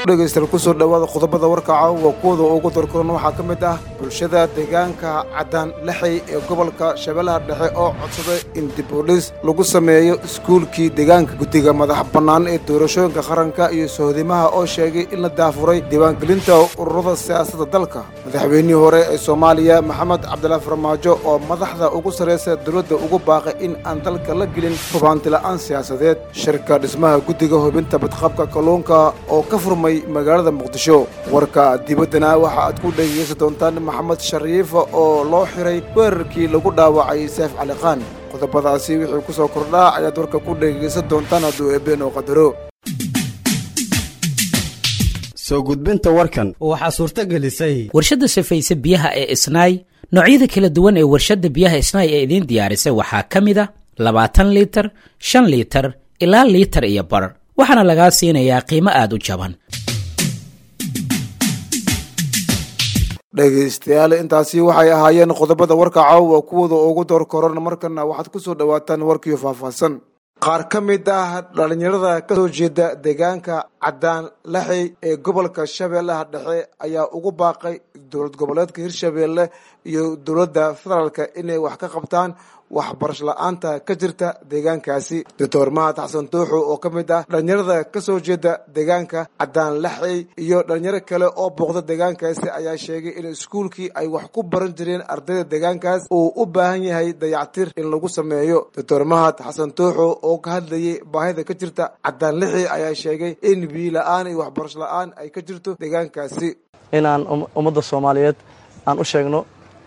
dhegaystayaal kusoo dhowaada qodobada warka caawa kuwada ugu dorkoran waxaa ka mid ah bulshada deegaanka caddaan lexey ee gobolka shabeellaha dhexe oo codsaday in dibudhis lagu sameeyo iskuulkii deegaanka guddiga madax bannaan ee doorashooyinka qaranka iyo sohodimaha oo sheegay in la daafuray diiwaangelinta ururada siyaasadda dalka madaxweynihii hore ee soomaaliya maxamed cabdilaahi farmaajo oo madaxda ugu sarraysa dowladda ugu baaqay in aan dalka la gelin hubaantila'aan siyaasadeed shirka dhismaha guddiga hubinta badqabka kalluunka oo ka furmay magaalada muqdisho warka dibaddana waxa aad ku dhegeysan doontaan maxamed shariifa oo loo xiray weerarkii lagu dhaawacay seef caliqaan qodobadaasi wixii ku soo kordhaa ayaad warka ku dhegeysan doontaan hadduu eebeen oo qadaro soo gudbinta warkan waxaa suurto gelisay warshadda safayse biyaha ee isnaay noocyada kala duwan ee warshadda biyaha isnaay ee idiin diyaarisay waxaa ka mid a labaatan liitar shan liitar ilaa liitar iyo bar waxaana lagaa siinayaa qiimo aad u jaban dhegaystayaal intaasi waxay ahaayeen qodobada warka caawa kuwada ugu door koran markana waxaad ku soo dhowaataan warkiio faahfaahsan qaar ka mid ah dhallinyarada ka soo jeeda deegaanka caddaan laxey ee gobolka shabeellaha dhexe ayaa ugu baaqay dowlad goboleedka hirshabeelle iyo dowladda federaalka inay wax ka qabtaan waxbarasho la-aanta ka jirta deegaankaasi doctor mahad xasan tuuxu oo ka mid ah dhalinyarada ka soo jeeda deegaanka caddaan laxey iyo dhalinyaro kale oo booqda deegaankaasi ayaa sheegay in iskuulkii ay wax ku baran jireen ardayda deegaankaas uu u baahan yahay dayactir in lagu sameeyo doctor mahad xasan tuuxu oo ka hadlayay baahida ka jirta caddaan laxey ayaa sheegay in biyo la-aan iyo waxbarasho la-aan ay ka jirto deegaankaasi inaan ummadda soomaaliyeed aan u sheegno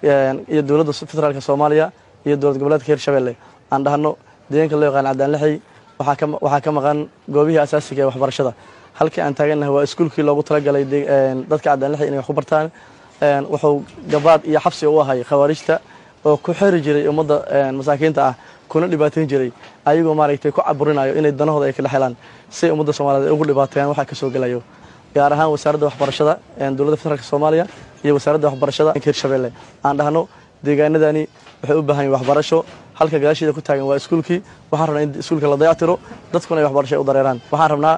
iyo dowladda federaalka soomaaliya iyo dowlad goboleedka hirshabelle aan dhahno deegaanka loo yaqaan caddaan lexey waxaa ka maqan goobihii asaasiga ee waxbarashada halkii aan taagannahay waa iskuulkii loogu talagalay dadka caddaan lexey inay wax ku bartaan wuxuu gabaad iyo xabsi u ahay khawaarijta oo ku xeri jiray ummadda masaakiinta ah kuna dhibaatayn jiray ayagoo maaragtay ku caburinayo inay danahooda ay kala helaan si ummadda soomaliyeed ay ugu dhibaateeyaan waxaa ka soo gelayo gaar ahaan wasaaradda waxbarashada dowladda federaalk soomaaliya iyo wasaaradda waxbarashada hirshabelle aan dhahno deegaanadani waxay u baahan yihin waxbarasho halka gadaasheeda ku taagan waa iskuulkii waxaan rabnaa in iskuulka la dayactiro dadkuna ay waxbarasho ay u dareeraan waxaan rabnaa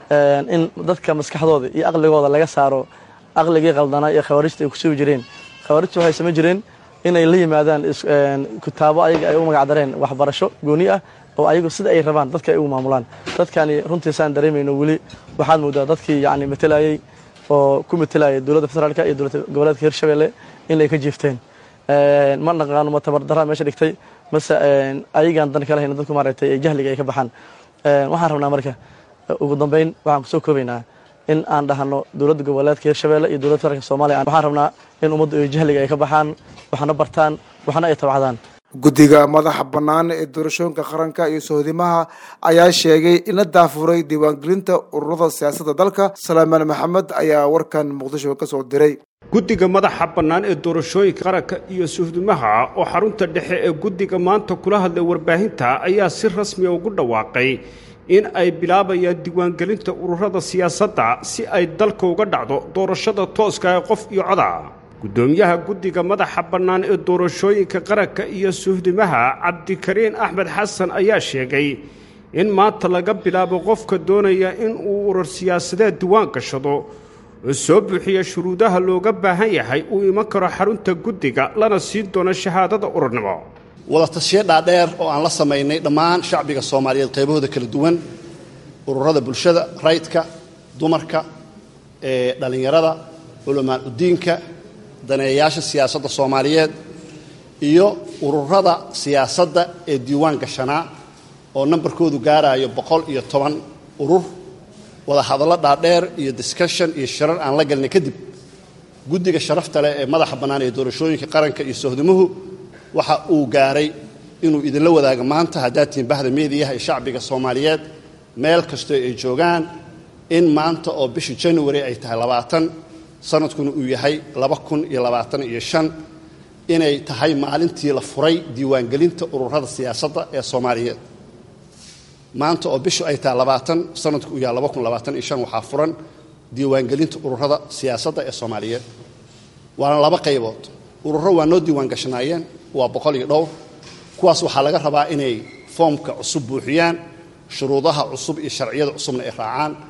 in dadka maskaxdooda iyo aqligooda laga saaro aqligii qaldanaa iyo khawaarijta ay ku sugi jireen khawaarijta waxay samayn jireen inay la yimaadaan kitaabo ayaga ay u magacdareen waxbarasho gooni ah oo ayagu sida ay rabaan dadka ay ugu maamulaan dadkani runtiisaan dareemayno weli waxaad moodaa dadkii yani matelayey oo ku matelayay dowladda federaalka iyo dowlad goboleedka hirshabelle inay ka jiifteen ma naqaano ma tabardaraa meesha dhigtay mase ayagaan dan kala hayna dadku maaragtay ee jahliga ay ka baxaan waxaan rabnaa marka ugu dambeyn waxaan kusoo koobaynaa in aan dhahno dowladda goboleedka hirshabelle iyo dowladda federaalka soomaaliya waxaan rabnaa in ummaddu ay jahliga ay ka baxaan waxna bartaan waxna ay tabcadaan guddiga madaxa bannaan ee doorashooyinka qaranka iyo sohodimaha ayaa sheegay in la daafuray diiwaangelinta ururada siyaasadda dalka salaamaan maxamed ayaa warkan muqdisho ka soo diray guddiga madaxa bannaan ee doorashooyinka qaranka iyo suhdimaha oo xarunta dhexe ee guddiga maanta kula hadlay warbaahinta ayaa si rasmiya ugu dhawaaqay in ay bilaabayaan diiwaangelinta ururada siyaasadda si ay dalka uga dhacdo doorashada tooska ee qof iyo coda guddoomiyaha guddiga madaxa bannaan ee doorashooyinka qaranka iyo suhdimaha cabdikariin axmed xasan ayaa sheegay in maanta laga bilaabo qofka doonaya in uu urur siyaasadeed diiwaan gashado oo soo buuxiya shuruudaha looga baahan yahay uu iman karo xarunta guddiga lana siin doono shahaadada ururnimo wadatashiyo dhaadheer oo aan la samaynay dhammaan shacbiga soomaaliyeed qaybahooda kala duwan ururada bulshada rayidka dumarka ee dhallinyarada culamaan udiinka daneeyayaasha siyaasadda soomaaliyeed iyo ururada siyaasadda ee diiwaan gashanaa oo nambarkoodu gaarayo boqol iyo toban urur wada hadallo dhaadheer iyo discussion iyo shirar aan la galnay kadib guddiga sharafta leh ee madaxa bannaan ee doorashooyinka qaranka iyo sohdimuhu waxa uu gaaray inuu idinla wadaago maanta haddaad tihiin bahda meediyaha ee shacbiga soomaaliyeed meel kastoo ay joogaan in maanta oo bishii january ay tahay labaatan sanadkuna uu yahay laba kun iyo labaatan iyo shan inay tahay maalintii la furay diiwaangelinta ururada siyaasadda ee soomaaliyeed maanta oo bishu ay tahay labaatan sanadku uu yahay laba kun labaatan iyo shan waxaa furan diiwaangelinta ururada siyaasadda ee soomaaliyeed waana laba qaybood ururo waa noo diiwaan gashanaayeen waa boqol iyo dhowr kuwaas waxaa laga rabaa inay foomka cusub buuxiyaan shuruudaha cusub iyo sharciyada cusubna ay raacaan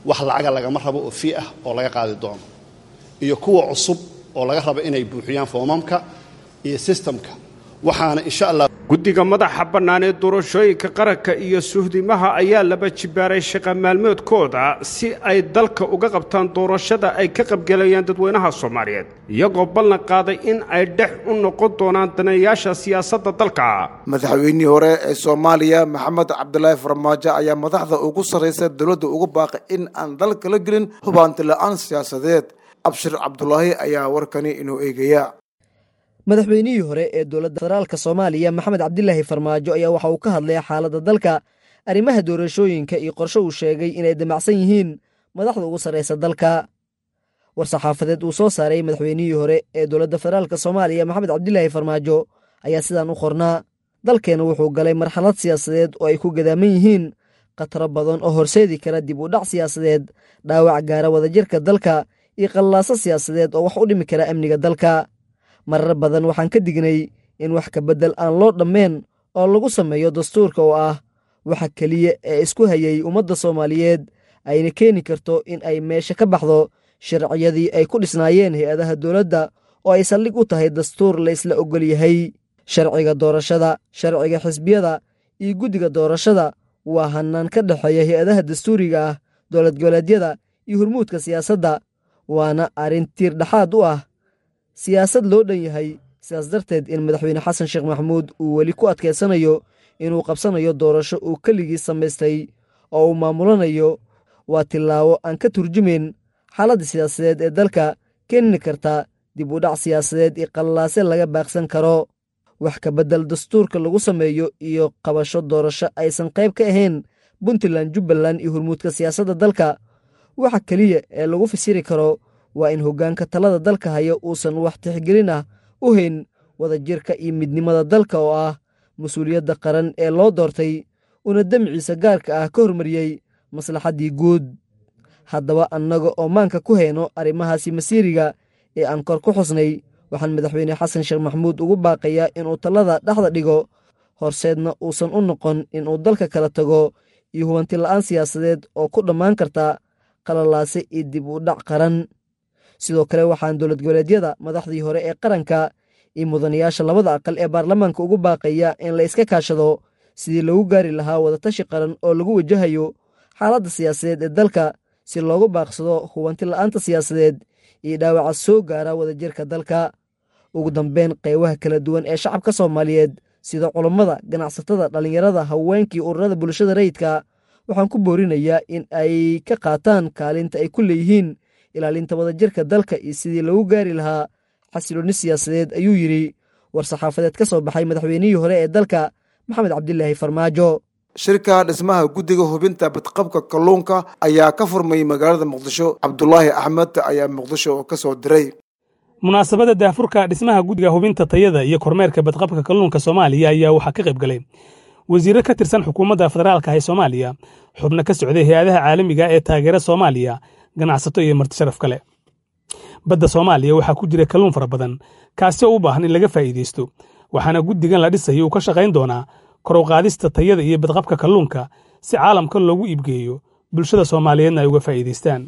wax lacaga lagama rabo oo fii ah oo laga qaadi doono iyo kuwa cusub oo laga rabo inay buuxiyaan foomamka iyo sistamka waxaana insha allah guddiga madaxa bannaan ee doorashooyinka qaranka iyo suhdimaha ayaa laba jibaaray shaqa maalmeedkooda si ay dalka uga qabtaan doorashada ay ka qabgelayaan dadweynaha soomaaliyeed iyagoo ballan qaaday in ay dhex u noqon doonaan daneeyaasha siyaasadda dalka madaxweynihii hore ee soomaaliya maxamed cabdilaahi farmaajo ayaa madaxda ugu sarraysa dowladda ugu baaqay in aan dalka la gelin hubaanti la-aan siyaasadeed abshir cabdulaahi ayaa warkani inuu eegaya madaxweynihii hore ee dowladda federaalka soomaaliya maxamed cabdilaahi farmaajo ayaa waxa uu ka hadlay xaaladda dalka arrimaha doorashooyinka iyo qorshe uu sheegay inay damacsan yihiin madaxda ugu sarraysa dalka war-saxaafadeed uu soo saaray madaxweynihii hore ee dowladda federaalka soomaaliya maxamed cabdilaahi farmaajo ayaa sidaan u qornaa dalkeena wuxuu galay marxalad siyaasadeed oo ay ku gadaaman yihiin khataro badan oo horseedi kara dib u dhac siyaasadeed dhaawac gaara wadajirka dalka iyo qallaaso siyaasadeed oo wax u dhimi kara amniga dalka marar badan waxaan ka dignay in wax ka beddel aan loo dhammeen oo lagu sameeyo dastuurka oo ah waxa keliya ee isku hayay ummadda soomaaliyeed ayna keeni karto in ay meesha ka baxdo sharciyadii ay ku dhisnaayeen hay-adaha dowladda oo ay saldhig u tahay dastuur la isla oggol yahay sharciga doorashada sharciga xisbiyada iyo guddiga doorashada waa hannaan ka dhexeeya hay-adaha dastuuriga ah dowlad goboleedyada iyo hurmuudka siyaasadda waana arrin tiir dhexaad u ah siyaasad loo dhan yahay sidaas darteed in madaxweyne xasan sheekh maxamuud uu weli ku adkaysanayo inuu qabsanayo doorasho uu keligii samaystay oo uu maamulanayo waa tillaabo aan ka turjumayn xaaladda siyaasadeed ee dalka keeni karta dib u dhac siyaasadeed iyo qallaase laga baaqsan karo wax ka beddel dastuurka lagu sameeyo iyo qabasho doorasho aysan qayb ka ahayn puntland jubbaland iyo hurmuudka siyaasadda dalka waxa keliya ee lagu fasiri karo waa in hoggaanka talada dalka haya uusan wax tixgelin ah u hayn wadajirka iyo midnimada dalka oo ah mas-uuliyadda qaran ee loo doortay una demciisa gaarka ah ka hormariyey maslaxaddii guud haddaba annaga oo maanka ku hayno arrimahaasi masiiriga ee aan kor ku xusnay waxaan madaxweyne xasan sheekh maxamuud ugu baaqayaa inuu talada dhexda dhigo horseedna uusan u noqon inuu dalka kala tago iyo hubanti la'aan siyaasadeed oo ku dhammaan karta qalalaase iyo dib u dhac qaran sidoo kale waxaan dowlad goboleedyada madaxdii hore ee qaranka iyo mudanayaasha labada aqal ee baarlamaanka ugu baaqaya in la iska kaashado sidii lagu gaari lahaa wadatashi qaran oo lagu wajahayo xaaladda siyaasadeed ee dalka si loogu baaqsado hubanti la'aanta siyaasadeed iyo dhaawaca soo gaara wadajirka dalka ugu dambeyn qaybaha kala duwan ee shacabka soomaaliyeed sida culammada ganacsatada dhallinyarada haweenkii ururada bulshada rayidka waxaan ku boorinayaa in ay ka qaataan kaalinta ay ku leeyihiin ilaalinta wadajirka dalka iyo sidii lagu gaari lahaa xasiloonni siyaasadeed ayuu yidhi war-saxaafadeed ka soo baxay madaxweynihii hore ee dalka maxamed cabdilaahi farmaajo shirka dhismaha guddiga hubinta badqabka kalluunka ayaa ka furmay magaalada muqdisho cabdulaahi axmed ayaa muqdisho ka soo diray munaasabadda daafurka dhismaha guddiga hubinta tayada iyo kormeerka badqabka kalluunka soomaaliya ayaa waxaa ka qayb galay wasiirro ka tirsan xukuumadda federaalka ee soomaaliya xubno ka socday hay-adaha caalamiga ee taageera soomaaliya ganacsato iyo marti sharaf kale badda soomaaliya waxaa ku jira kalluun fara badan kaasi oo u baahan in laga faa'iidaysto waxaana guddigan la dhisayo uu ka shaqayn doonaa kor u qaadista tayada iyo badqabka kalluunka si caalamka loogu iibgeeyo bulshada soomaaliyeedna ay uga faa'iidaystaan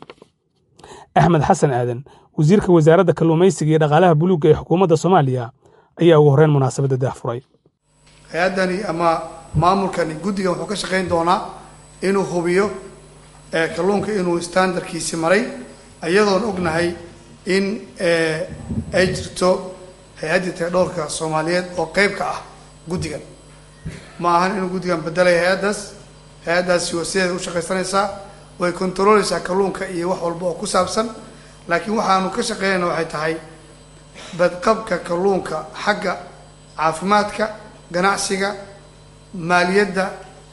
axmed xasan aadan wasiirka wasaaradda kalluumaysiga iyo dhaqaalaha buluugga ee xukuumadda soomaaliya ayaa ugu horreyn munaasabadda daahfuray hay-addani ama maamulkani guddigan wuxuu ka shaqayn doonaa inuu hubiyo kalluunka inuu standardkiisi maray iyadoon ognahay in ay jirto hay-addii taydhowrka soomaaliyeed oo qeyb ka ah guddigan ma ahan inuu guddigan bedelay hay-addaas hay-addaasi waa sideeda u shaqaysanaysaa way controleysaa kalluunka iyo wax walba oo ku saabsan laakiin waxaanu ka shaqeynayna waxay tahay badqabka kalluunka xagga caafimaadka ganacsiga maaliyadda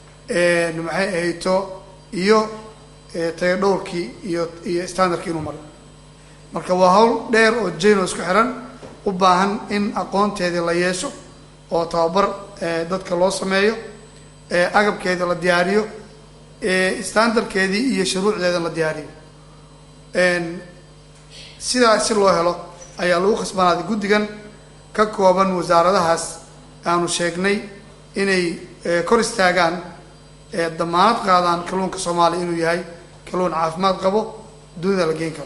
maxay ahayto iyo tayadhowrkii iyo iyo standardkii inuu maro marka waa hawl dheer oo jano isku xiran u baahan in aqoonteedii la yeesho oo tababar dadka loo sameeyo agabkeeda la diyaariyo standardkeedii iyo shuruucdeeda la diyaariyo sidaa si loo helo ayaa lagu khasbanaaday guddigan ka kooban wasaaradahaas aanu sheegnay inay kor istaagaan damaanad qaadaan kalluunka soomaaliya inuu yahay kalluun caafimaad qabo dunida la geen karo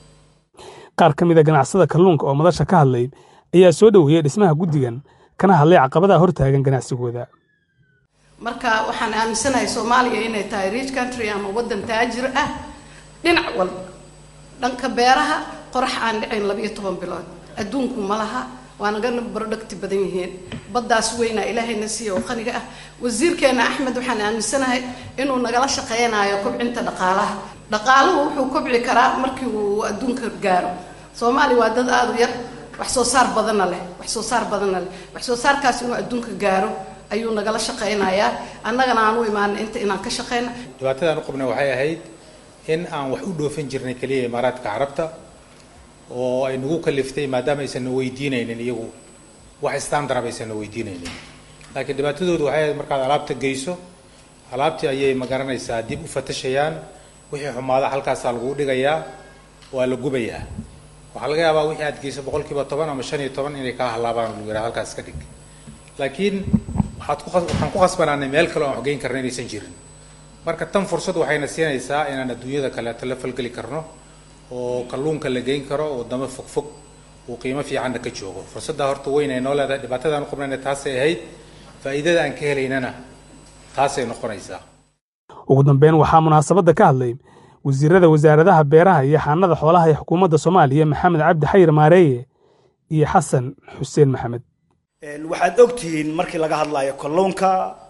qaar ka mid a ganacsada kalluunka oo madasha ka hadlay ayaa soo dhoweeyey dhismaha guddigan kana hadlay caqabadaha hortaagan ganacsigooda marka waxaan aaminsanahay soomaaliya inay tahay rich country ama waddan taajir ah dhinac walba dhanka beeraha qorax aan dhicayn labiyo toban bilood adduunku ma laha waa nagana producti badan yihiin baddaas weynaa ilaahayna siiya oo qaniga ah wasiirkeena axmed waxaan aaminsanahay inuu nagala shaqeynayo kobcinta dhaqaalaha dhaqaaluhu wuxuu kobci karaa markii uu adduunka gaaro soomaaliya waa dad aada u yar wax soo saar badanna leh wax soo saar badanna leh wax soo saarkaas inuu adduunka gaaro ayuu nagala shaqeynayaa annagana aan u imaana inta inaan ka shaqeyna dhibaatadaan u qabnay waxay ahayd in aan wax u dhoofin jirnay keliya imaaraadka carabta oo ay nagu kaliftay maadaama aysan na weydiinaynin iyagu wax standard aysan na weydiinaynin laakiin dhibaatadoodu waxay ahayd markaad alaabta geyso alaabtii ayay magaranaysaa dib u fatashayaan wixii xumaada halkaasaa lagu dhigayaa waa la gubayaa waxaa laga yaabaa wixii aad geyso boqolkiiba toban ama shan iyo toban inay kaa halaabaan lagu yidhaha halkaas ka dhig laakiin waxaad ku waxaan ku khasbanaanay meel kale oo aan waxgeyn karna inaysan jirin marka tan fursad waxayna siinaysaa inaan adduunyada kaleeto la falgeli karno oo kalluunka la geyn karo wadamo fogfog uu qiimo fiicanna ka joogo fursadda horta weyn ay noo leedahay dhibaatadaan u qabnayna taasay ahayd faa'iidada aan ka helaynana taasay noqonaysaa ugu dambeyn waxaa munaasabadda ka hadlay wasiirada wasaaradaha beeraha iyo xaanada xoolaha ee xukuumadda soomaaliya maxamed cabdi xayir maareeye iyo xasan xuseen maxamed waxaad ogtihiin markii laga hadlayo kalluunka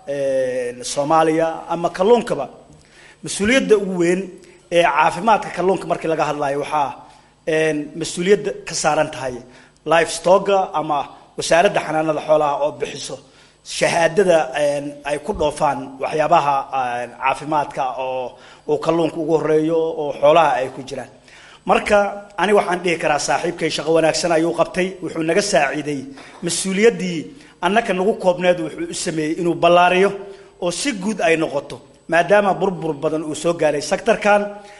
soomaaliya ama kalluunkaba mas-uuliyadda ugu weyn ee caafimaadka kalluunka markii laga hadlayo waxaa mas-uuliyadda ka saaran tahay life stocka ama wasaaradda xanaanada xoolaha oo bixiso shahaadada ay ku dhoofaan waxyaabaha caafimaadka oo uu kalluunka ugu horeeyo oo xoolaha ay ku jiraan marka ani waxaan dhihi karaa saaxiibkay shaqo wanaagsan ayuu qabtay wuxuu naga saaciiday mas-uuliyaddii annaka nagu koobneed wuxuu u sameeyey inuu ballaariyo oo si guud ay noqoto maadaama burbur badan uu soo gaaray sectorkan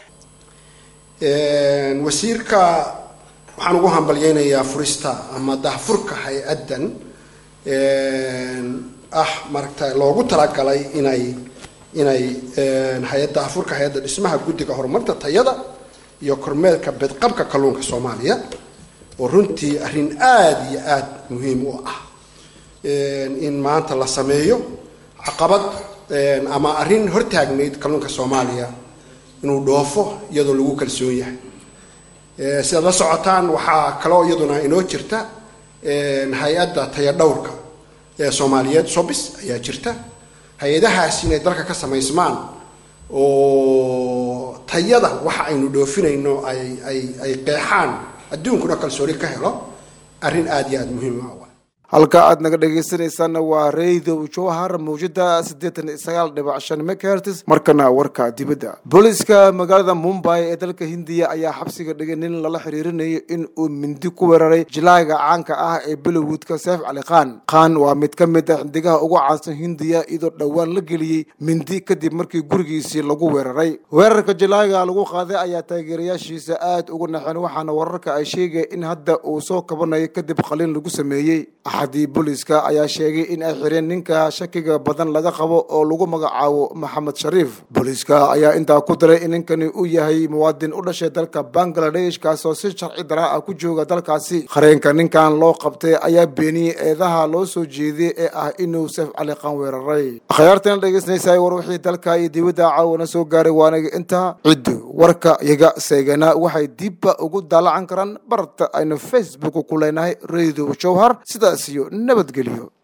wasiirka waxaan ugu hambalyeynayaa furista ama dahfurka hay-addan ah maragta loogu talagalay inay inay hay-adda dahfurka hay-adda dhismaha guddiga horumarta tayada iyo kormeerka bedqabka kalluunka soomaaliya oo runtii arrin aada iyo aada muhiim u ah in maanta la sameeyo caqabad ama arrin hortaagnayd kalluunka soomaaliya inuu dhoofo iyadoo lagu kalsoon yahay sidaad la socotaan waxaa kaloo iyaduna inoo jirta hay-adda tayadhowrka ee soomaaliyeed sobis ayaa jirta hay-adahaas inay dalka ka samaysmaan oo tayada waxa aynu dhoofinayno ay ay ay qeexaan adduunkuna kalsooni ka helo arrin aada iyo aada muhiim ah halka aad naga dhegaysanaysaana waa radio jowhar mawjada siddeetan iyo sagaal dhibac shan megahertis markana warka dibadda booliiska magaalada mumbai ee dalka hindiya ayaa xabsiga dhigay nin lala xiriirinayo in uu mindi ku weeraray jilaaga caanka ah ee bollywoodka seef cali khan khan waa mid ka mid ah xindigaha ugu caansan hindiya iyadoo dhowaan la geliyey mindi kadib markii gurigiisii lagu weeraray weerarka jilaaga lagu qaaday ayaa taageerayaashiisa aad ugu naxeen waxaana wararka ay sheegaya in hadda uu soo kabanayo kadib qaliin lagu sameeyey axadii booliiska ayaa sheegay in ay xireen ninka shakiga badan laga qabo oo lagu magacaabo maxamed shariif booliiska ayaa intaa ku daray in ninkani uu yahay muwaadin u dhashay dalka bangladesh kaasoo si sharci daraa ah ku jooga dalkaasi qareenka ninkan loo qabtay ayaa beeniyey eedaha loo soo jeediyey ee ah inuu seef cali qan weeraray akhyaartana dhegeysanaysaa war wixii dalka iyo dibadda caawana soo gaaray waanaga intaa ciddu warka iyaga seegana waxay dibba ugu daalacan karaan barta aynu facebook ku leenahay radio jowhar sidaas iyo nabadgelyo